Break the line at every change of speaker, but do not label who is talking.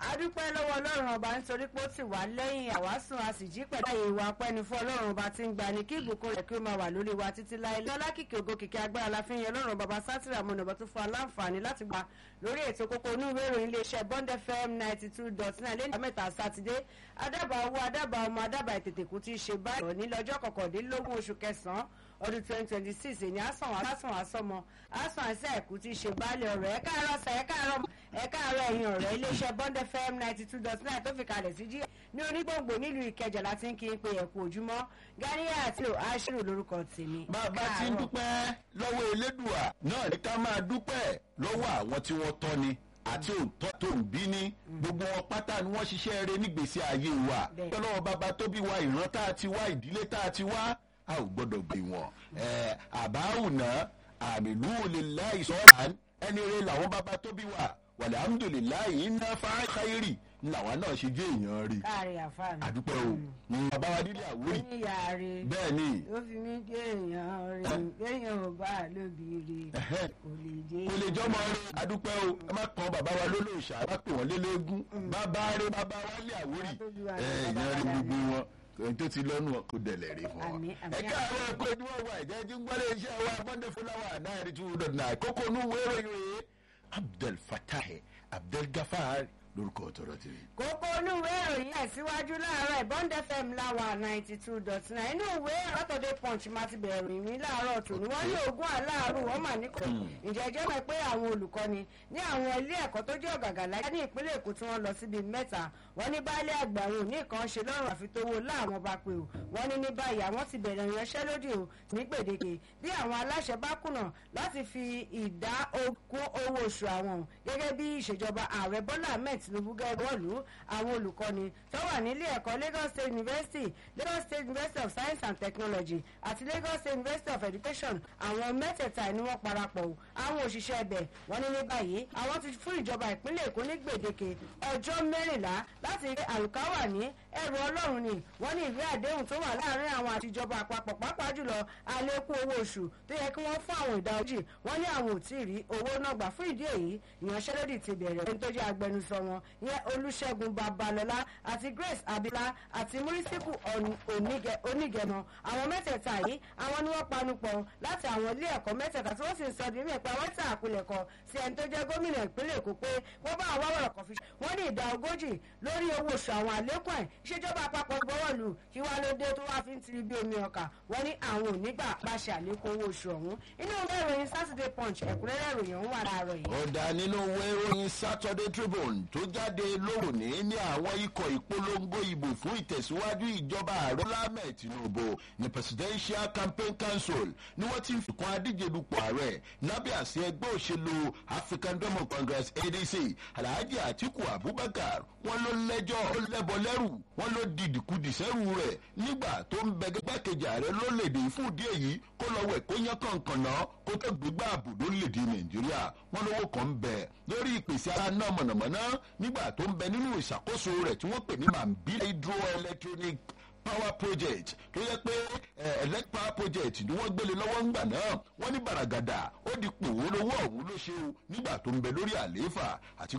adúpẹ́ lọ́wọ́ ọlọ́run ọba nítorí pé ó ti wà lẹ́yìn àwásùn a sì jí pẹ̀lú àyè ìwà pẹ́ni fún ọlọ́run ọba tí ń gba ni kí ìbùkún rẹ̀ kí ó máa wà lórí wa títí láé lọ́lá kìkì ògo kìkì agbára la fi ń yan ọlọ́run bàbá sátìrà mọ́nà ọba tó fún wa láǹfààní láti gba lórí ètò kókó inú ìwé ìròyìn iléeṣẹ́ bond fm ninety two dot nine lẹ́yìn mẹ́ta sátidé adábàá owó adábàá ọmọ adábàá ètètèkú ti ṣe báyìí ní lọ́jọ́ kọkàndínlógún oṣù kẹsàn-án ọdún twenty twenty six èyí àsàn àsàn àsọmọ àsàn àṣà ẹ̀kú ti ṣe baálé ọ̀rọ̀ ẹ̀ káàárọ̀ sà ẹ̀ káàárọ̀ ẹ̀ káàárọ̀ ẹ̀yìn ọ̀rẹ́ iléeṣẹ́ bond fm ninety two dot nine tó fi kalẹ̀ sí jí ní onígbòǹgbò nílùú ìkẹjà láti ń kí n pe ẹ̀kú ojúmọ́ ganiya àti àṣírò lórúkọ tèmi.
bàbá tí ń dúpẹ́ lọ́wọ́ elédùà náà ní ká máa dúpẹ́ lọ́wọ́ àwọn tí wọ́n tọ́ ni àti òótọ́ tó ń bí ní gbogbo wọn pátá ni wọ́n ṣiṣẹ́ eré nígbèsí ayé wa
Bẹ́ẹ̀.
tọ́lọ́wọ́ bàbá tó bí wa ìran tá a ti wá ìdílé tá a ti wá a ò gbọ́dọ̀ gbé wọn. ẹ àbáwùnà àmìlú òlélá ìsọ̀ràn ẹni rẹ làwọn bàbá tó bí wa wàlẹ̀ amúdùlélá iná fákáyérì làwọn náà ṣe jẹ́ èèyàn rí
káàrin àfààní.
àdúpẹ́ o bàbá wa nílé àwórì
oníyàrá
bẹ́ẹ̀ ni
ó fi mí dé èèyàn rè béèyàn ò bá lóbìrì
ẹ̀hẹ́.
kò lè jẹ́
kò lè jọmọ rẹ adúpẹ́ o ẹ má kàn bàbá wa lólóòṣà ẹ má pè wọ́n lélẹ́gún bàbá rẹ bàbá wa lé àwórì
Bàbá tó bí wa
ẹ
ní
ìyẹn rí
bàbá
gbogbo wọn ẹni tó ti lọ́nu wọn kò dẹ̀lẹ̀ rí fún wọn.
Àmín, àmín.
ẹ káàárọ̀ ẹ̀kọ́ ẹni wọ́n wà ẹ̀jẹ̀ jí ń gbọ́dọ̀ iṣẹ́ wa monday flower náà rí two dot nine kókó inú wéèrè rèé abdul fatah abdul gafar lórúkọ tọrọ tèmi.
kókó inú ìwé ìròyìn ẹ̀ síwájú láàárọ̀ bond fm láwa ninety two dot nine inú ìwé saturday punch máa ti bẹ̀rẹ̀ rìn mí láàárọ̀ tòní wọ́n ní ogún aláàárù wọ́n mà ní kò ǹjẹ́ jẹ́ mọ̀ pé àwọn olùkọ́ni ní àwọn ilé ẹ̀kọ́ tó jẹ́ ọ̀gàgà láyé ní ìpínlẹ̀ èkó tí wọ́n lọ síbi mẹ́ta wọ́n ní baálé àgbà àwọn òní kan ṣe lọ́rùn àfitówó láwọn bá pé o wọ́n ní ní báyìí àwọn ti bẹ̀rẹ̀ ìyanṣẹ́lódì o ní gbèdéke bí àwọn aláṣẹ bá kùnà láti fi ìdá ogún owó oṣù àwọn gẹ́gẹ́ bí ìṣèjọba ààrẹ bọ́lá ahmed tinubu gẹ́gẹ́ bọ́ọ̀lù àwọn olùkọ́ni tó wà nílé ẹ̀kọ́ lagos state university lagos state university of science and technology àti lagos state university of education àwọn mẹ́tẹ̀ẹ̀ta ni wọ́n parapọ̀ o àwọn òṣìṣẹ́ ẹbẹ̀ wọ́n ní ní báyìí àwọn ti fún ìjọba ìpínlẹ̀ èkó ní gbèdéke ọjọ́ mẹ́rìnlá láti rí àlùkáwà ní ẹrù ọlọ́run ni wọ́n ní ìwé àdéhùn tó wà láàrin àwọn àti ìjọba àpapọ̀ pàápàá jùlọ àlékún owó oṣù tó yẹ kí wọ́n fún àwọn ìdá ojì wọ́n ní àwọn ò tí ì rí owó náà gbà fún ìdí èyí ìyanṣẹ́lódì ti bẹ̀rẹ̀ ẹni tó jẹ́ agbẹnusọ wọn ìyẹn olùṣègùn babalọ́lá àti grace abila àti murisiku onígẹmọ àwọn mẹ́tẹ̀ẹ̀ta yìí àwọn ni wọ́n panupọ̀ láti àwọn ilé ẹ̀kọ́ mẹ́tẹ̀ẹ̀ta tí wọ́n sì ń sọ di mímọ̀ pé àwọn tí àpilẹ̀kọ sí ẹni tó jẹ́ gómìnà ìpínlẹ̀ èkó pé wọ́n bá àwọn ọ̀rọ̀ kan fi ṣe wọ́n ní ìdá ogójì lórí owó oṣù àwọn àlékún ẹ̀ ìṣèjọba àpapọ̀ gbọ́wọ́ lù kí wá ló dé tó wá fi ń tiri bí omi ọkà wọ́n ní àwọn ò nígbà pàṣẹ àlékún owó oṣù ọ̀hún inú ìwé ìròyìn saturday punch ẹ̀kúnrẹ́rẹ́ ìròyìn ọ̀hún wà láàárọ̀ yìí.
ọ̀dà nínú ìwé ìròyìn saturday tribune tó jáde lónìí ní àwọn ikọ̀ ìpolongo ìbò fún ìtẹ̀síwájú ìjọba ààrẹ lámẹ̀ tinubu ní presidential campaign council ni wọ́n ti ń fikùn adíje dupò ààrẹ lábẹ́ àṣẹ ẹgbẹ́ òṣèlú african democratic congress adc alhaji atiku abubakar wọn ló lẹ́jọ́ ó lẹ́bọ lẹ́rù wọn ló dìdìkudì sẹ́rù rẹ̀ nígbà tó ń bẹ gbẹ́kejì ààrẹ lólèdè fún ìdí èyí kó lọ wẹ̀ kó yán kànkàn náà kó tó gbégbá àbùdó lèdè nàìjíríà wọn lówó kan ń bẹ lórí ìpèsè ara náà mọ̀nàmọ́ná nígbà tó ń bẹ nínú ìṣàkóso rẹ̀ tí wọ́n pè ní mambila hydroelectronic power project tó yẹ pé eh, elect power project ni wọ́n gbélé lọ́wọ́ ńgbà náà wọ́n ní bàràgàdà ó di pòwó lówó ọ̀hún ló ṣe o nígbà tó ń bẹ lórí àlééfà àti